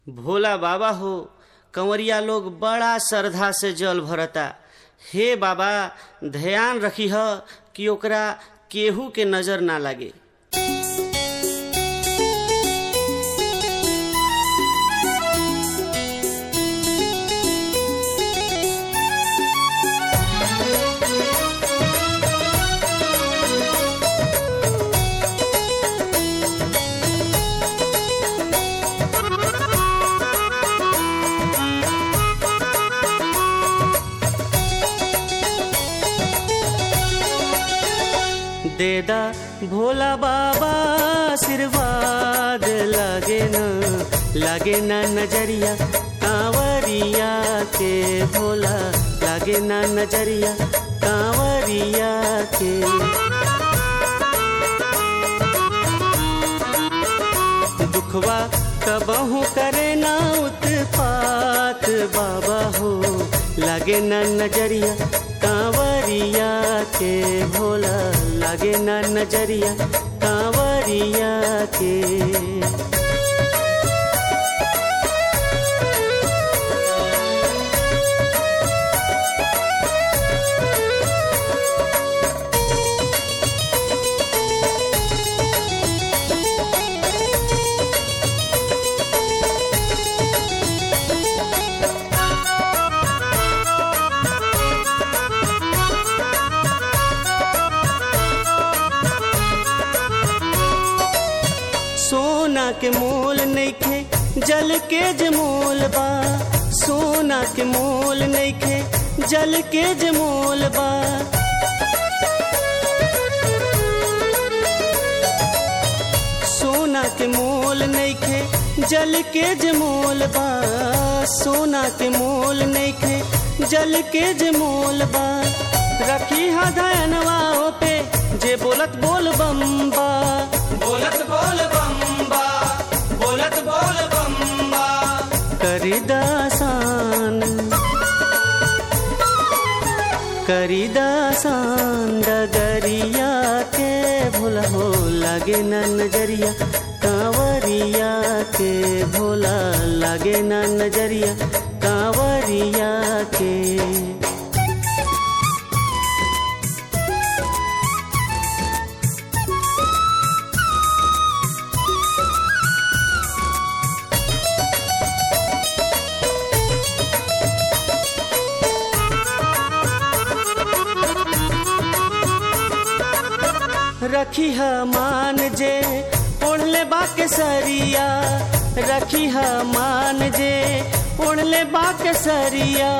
भोला बाबा हो कंवरिया लोग बड़ा श्रद्धा से जल भरता हे बाबा ध्यान रखी ह कि ओकरा केहू के नजर ना लागे देदा भोला बाबा आशीर्वाद लागे न लागे न नजरिया कांवरिया के भोला लागे न नजरिया कांवरिया के दुखवा कबहू करे ना उत्पात बाबा हो लागे न नजरिया कांवरिया के भोला लागे न नजरिया कांवरिया के सोना के मोल नइखे जल के जमोल बा सोना के मोल नइखे जल के जमोल बा सोना के मोल नइखे जल के जमोल बा सोना के मोल नइखे जल के जमोल बा रखी हा धनवा पे जे बोलत बोल बम्बा बोलत बोल बम्बा बोलत बोल बम्बा करिदासान करिदासान डगरिया के भोला हो लागे न नजरिया कांवरिया के भोला लागे न नजरिया कांवरिया के रखी ह मान जे ओढ़ले बाके सरिया रखी ह मान जे ओढ़ले बाके सरिया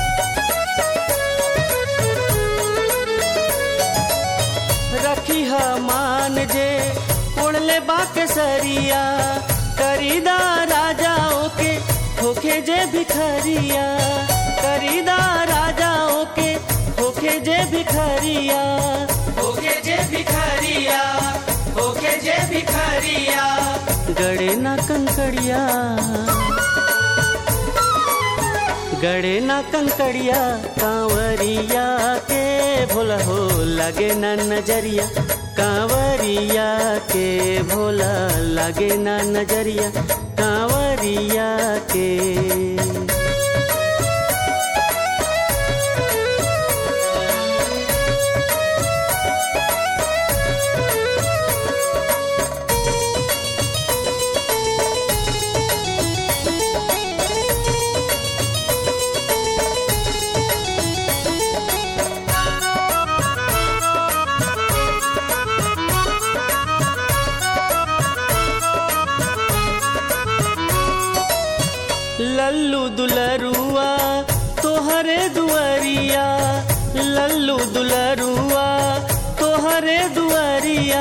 रखी ह मान जे ओढ़ले बाके सरिया करीदा राजाओं के होखे जे भिखरिया करीदा राजाओं के होखे जे भिखरिया होके जे भिखारिया होके जे भिखारिया गड़े ना कंकड़िया गड़े ना कंकड़िया कांवरिया के भोला हो लगे ना नजरिया कांवरिया के भोला लगे ना नजरिया कांवरिया के लल्लू दुलरुआ तोहरे दुआरिया लल्लू दुलरुआ तोहरे दुआरिया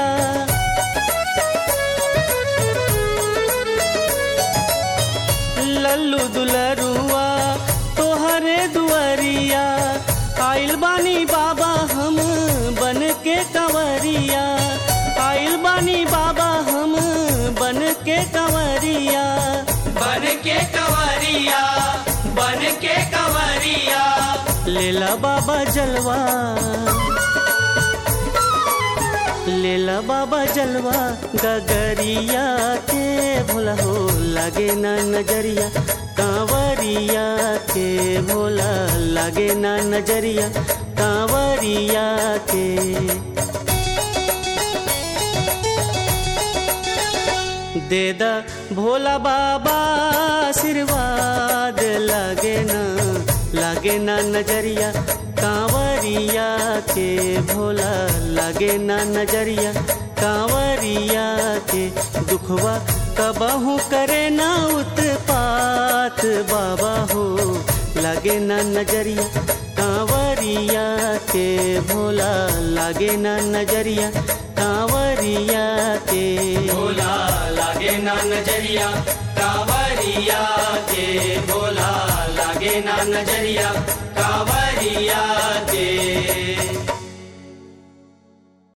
लल्लू दुलरुआ तोहरे दुआरिया आइल बानी बाबा हम बन के कंवरिया आइल बानी बाबा हम बन के कंवरिया बन के कंवरिया बन के कंवरिया लेला बाबा जलवा लेला बाबा जलवा गगरिया के भोला हो लागे ना नजरिया कांवरिया के भोला लागे ना नजरिया कांवरिया के देदा भोला बाबा आशीर्वाद लागे ना लागे ना नजरिया कांवरिया के भोला लागे ना नजरिया कांवरिया के दुखवा कबहू करे ना उत्पात बाबा हो लागे ना नजरिया कांवरिया के भोला लागे ना नजरिया कांवरिया के भोला लागे ना नजरिया कांवरिया के भोला लागे ना नजरिया कांवरिया के